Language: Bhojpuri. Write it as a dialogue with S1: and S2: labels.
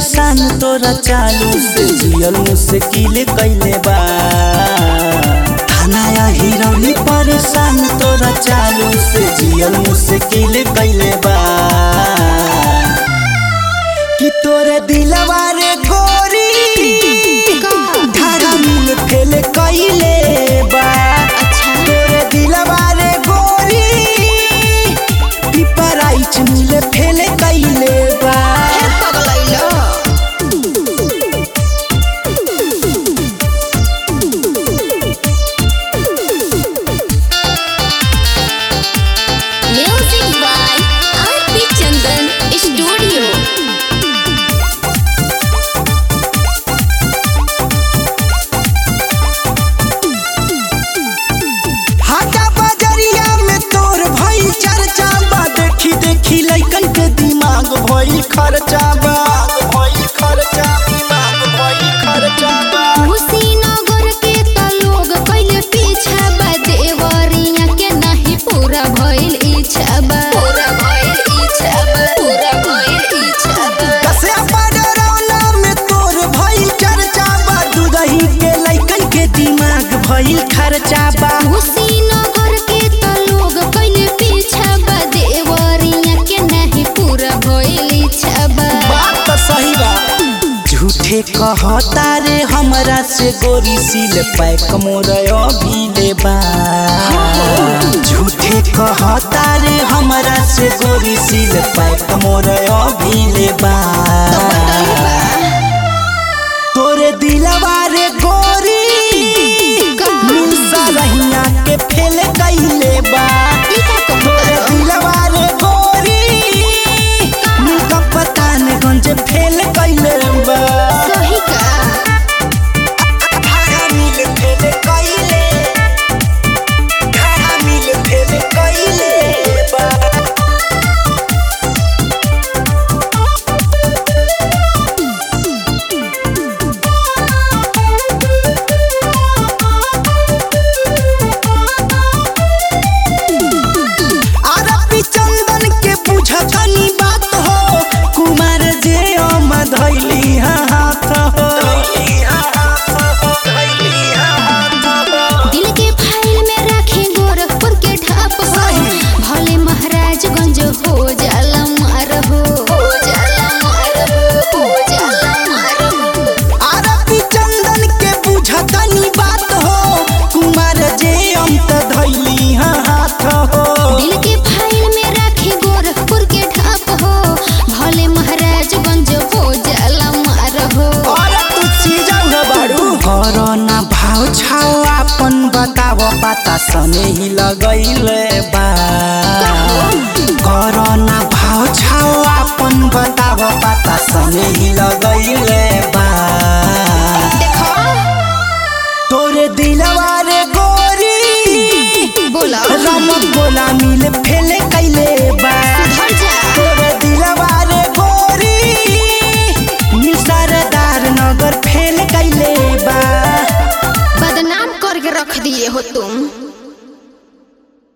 S1: परेशान तोरा चालू से जियल मुश्किल कैले बा थाना हिरौली परेशान तोरा चालू से जियल मुश्किल कैले बा कि तोरे दिलवा रे गोरी धारा मिल फेल कैले बा तोरे दिलवा रे गोरी पिपराइच मिल फेल कैले बा
S2: Music by R.P. Chandan Studio.
S1: हाटा बजरिया में तोर भई चर्चा बा देखी देखी लइकन के दिमाग भई खर्चा बा भई खर्चा दिमाग भई खर्चा बा
S2: कुशीनगर के त लोग कइले पीछा बा देवरिया के नाही पूरा भइल इच्छा बा पूरा भइल इच्छा बा पूरा भइल इच्छा बा
S1: कसे बडरौना में तोर भई चर्चा बा दुदही के लइकन के दिमाग भई खर्चा बा
S2: कुशीनगर के त लोग कइले पीछा बा देवरिया के नाही पूरा भइल इच्छा बा
S1: बात तो सही बा झूठे कहता रे हमरा से गोरी सिल पैक मोरयो भीले बा झूठे कहता रे हमरा से गोरी सिल पैक मोरयो भीले बा तोरे दिलवा रे गोरी मिलसा रहिया के फेल कैले बा तोरे दिलवा रे गोरी मिलका पतानगंज फेल कैले बा
S2: सही का
S1: धारा मिल फेल कैले धारा मिल फेल कैले बा आरपी चंदन के बुझतनी बात हो कुमार जे अम धैली हाथ हो
S2: दिल के फाइल में रखे गोरखपुर के ढाप हो
S1: सही।
S2: भले महाराजगंज हो जाला मार हो हो जाला मार हो हो जाला मार हो
S1: आरपी चंदन के बुझतनी बात हो कुमार जे अम त धैली हाथ हो
S2: दिल के फाइल में रखे गोरखपुर के ढाप हो भले महाराजगंज हो जाला मार हो
S1: और तू चीजंग बाड़ू कोरोना भाव छाओ अपन बताव पता सने ही लगैले बा कोरोना भाव छाओ अपन बताव पता सने ही लगैले बा तोरे दिलवा रे गोरी
S2: बोला
S1: रमक बोला मिल